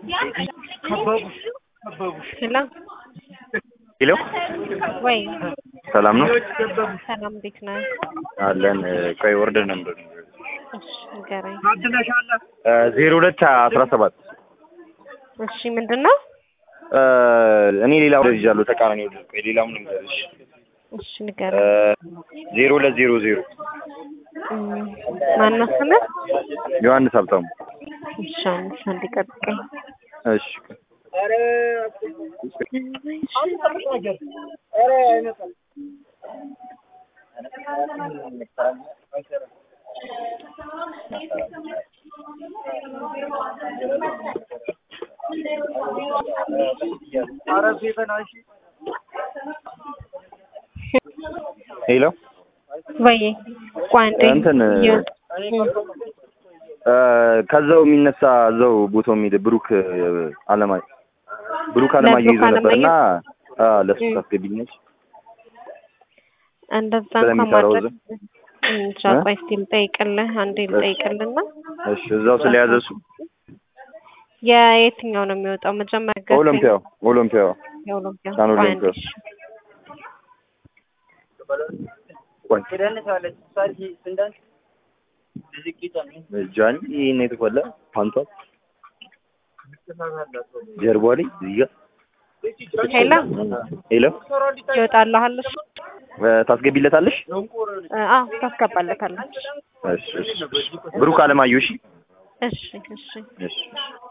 ሄሎ ሄሎ ወይ ሰላም ነው ሰላም፣ እንዴት ነህ? አለን። ቆይ ወርደን ነበር እሺ ንገረኝ። ዜሮ ሁለት አስራ ሰባት እሺ ምንድን ነው? እኔ ሌላ ወደ ይዣለሁ ተቃራኒ ወደ ቆይ ሌላውን ልንገርሽ እሺ ንገረኝ። ዜሮ ሁለት ዜሮ ዜሮ እም፣ ማነው ስምህ? ዮሐንስ ሀብታሙ እሺ አንስ አንድ ጠብቀኝ። እሺ ሄሎ ወይ ቆይ አንዴ እንትን የ- እ፣ ከዛው የሚነሳ እዛው ቦታው የሚሄድ ብሩክ አለማየ ብሩክ አለማየሁ ይዞ ለብሩክ ነበርና አለማየሁ? ለሱ እም። ታስገቢኛለሽ እንደዛ እንኳን ስለሚሰራው ማድረግ እንጃ። እ? ቆይ እስኪ ልጠይቅልህ፣ አንዴ ልጠይቅልና እሺ እዛው ስለያዘ እሱ የየትኛው ነው የሚወጣው መጀመሪያ? ገዛኝ። ኦሎምፒያው ኦሎምፒያው የኦሎምፒያ ሳን ቆይ አንዴ ኦሎምፒያ። እሺ። ቆይ ጃኒ ይሄን የተፈለ ፓንቷ ጀርባ ላይ እዚህ ጋር ሄሎ ሄሎ ይወጣልሃል? እሺ እ፣ ታስገቢለታለሽ? እ፣ አዎ ታስገባለታለች። እሺ እሺ ብሩክ አለማየሁ እሺ እሺ እሺ እሺ